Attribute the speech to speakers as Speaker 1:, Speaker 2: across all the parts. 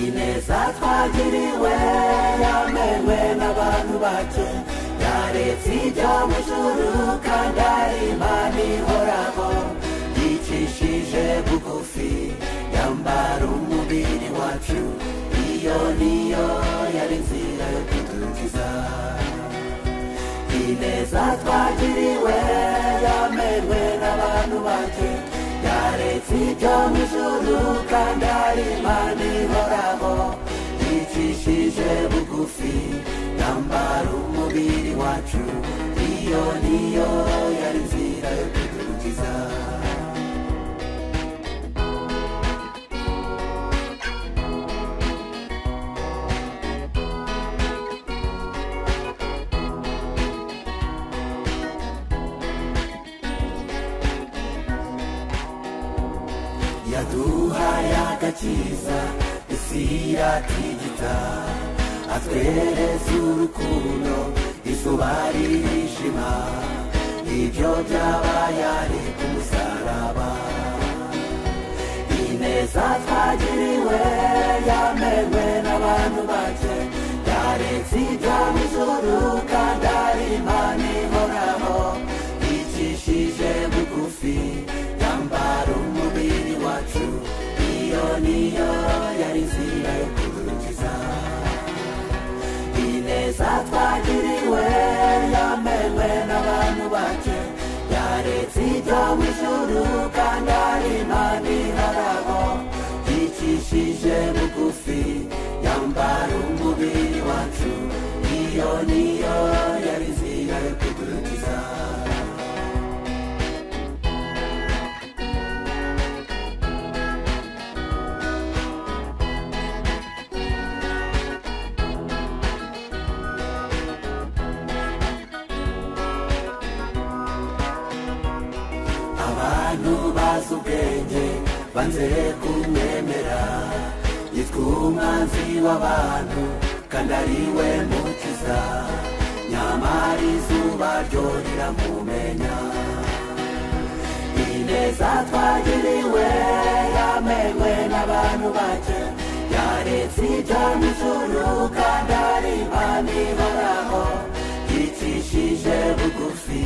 Speaker 1: ineza twagiriwe yamenwe n'abantu bake yaretse ijya mu juru kandi ari imana ihoraho yicishije bugufi yambara umubiri wacu iyo niyo yari inzira yo kudukiza ineza twagiriwe yamenwe n'abantu bake yaretse ibyo mu ijuru kandi ari imana ihoraho yicishije bugufi yambara umubiri wacu iyo niyo yari inzira yo kudukiza yaduhaye agakiza isi yatigita atwereza urukundo izuba ririshima ibyo byabaye ari ku musaraba ineza twagiriwe yamenwe n'abantu bake yaretse ibyo mu ijuru kandi ari imana ihoraho yicishije bugufi yambara umubiri wacu iyo niyo yari inzira yo kudukiza ineza twagiriwe yamenwe n'abantu bake yaretse ibyo mu ijuru kandi ari imana iharabo yicishije bugufi yambara umubiri wacu iyo niyo yari inzira yo kudukiza abantu bazi ubwenge banze kumwemera yitwa umwanzi w'abantu kandi ari we mukiza nyamara izuba ryo riramumenya ineza twagiriwe yamenwe n'abantu bake yaretse ibyo mu ijuru kandi ari imana ihoraho yicishije bugufi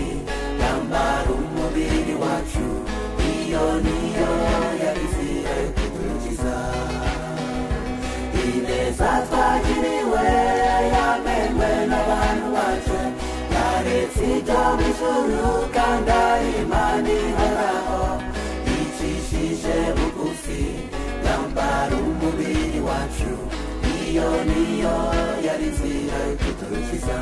Speaker 1: yambara umubiri wacu iyo niyo yari inzira yo kudukiza ineza twagiriwe yamenwe n'abantu bacu yaretse ibyo mu ijuru kandi ari imana ihoraho yicishije bugufi yambara umubiri wacu iyo niyo yari inzira yo kudukiza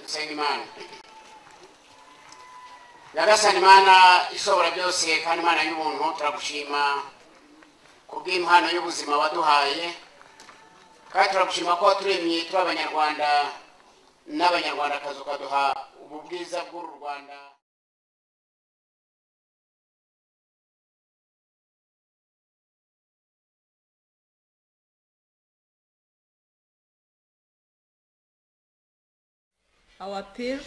Speaker 2: dusenga imana nyagasani imana ishobora byose kandi imana y'ubuntu turagushima ku bw'impano y'ubuzima waduhaye kandi turagushima ko waturemye turi abanyarwanda n'abanyarwandakazi ukaduha ubu bwiza bw'uru rwanda
Speaker 3: Our appeal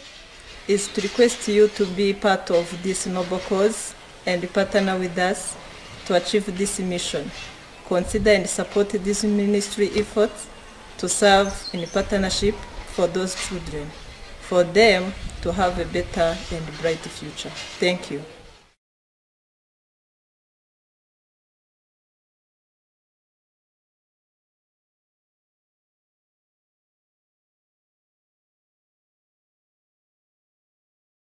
Speaker 3: is to request you to be part of this noble cause and partner with us to achieve this mission. Consider and support this ministry effort to serve in partnership for those children, for them to have a better and bright future. Thank you.